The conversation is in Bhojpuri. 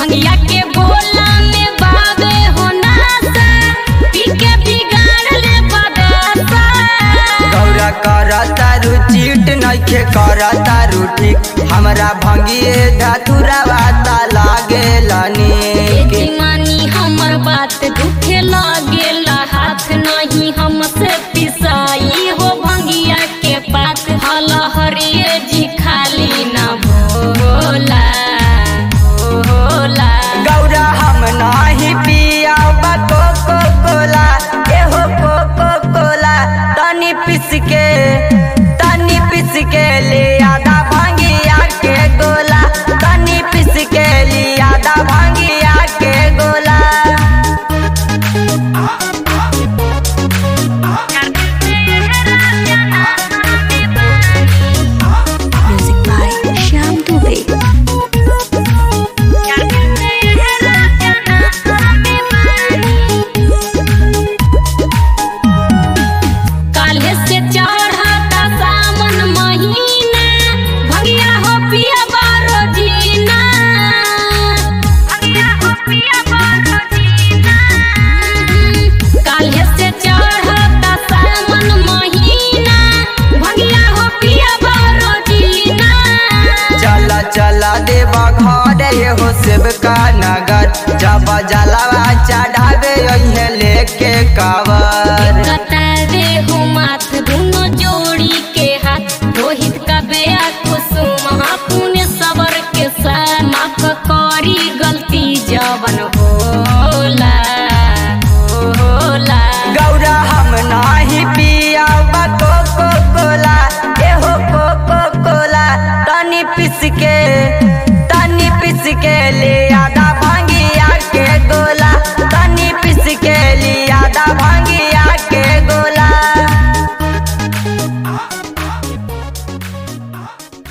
भंगिया के गोला में बाबे हो नासा पी के बिगाड़ ले बदासा गौरा करता रुचिट नइखे करता रूठी हमरा भंगिए धतुरा वाता लागे लनी मानी हमर बात दुखे लागेला हाथ नहीं हमसे पिसाई हो भंगिया के पात हल हरिये जी खाली ना भोला भोला गौरा हम नाही पिया कोको कोला एहो कोको कोला तनी पिस के तनी पिस के ले आधा भंगिया के गोला तनी पिस के ले आधा भंगिया के गोला Music by Shyam Dubey. काल्हे से चढ़ता सावन महीना भगिया हो पिया बारो जीना भगिया हो पिया बारो जीना काल्हे से चढ़ता सावन महीना भगिया हो पिया बारो जीना चला चला देवा घर हो सेवका नगर जब जलावा चढ़ावे अहे लेके कावर कतारे हो माथ दुनो जोड़ी के हाथ रोहित का बेया कुसुम पुण्य सबर के साथ माफ करी गलती जवन होला होला गौरा हम नाही पिया कोको कोला एहो कोको कोला तनी पिस के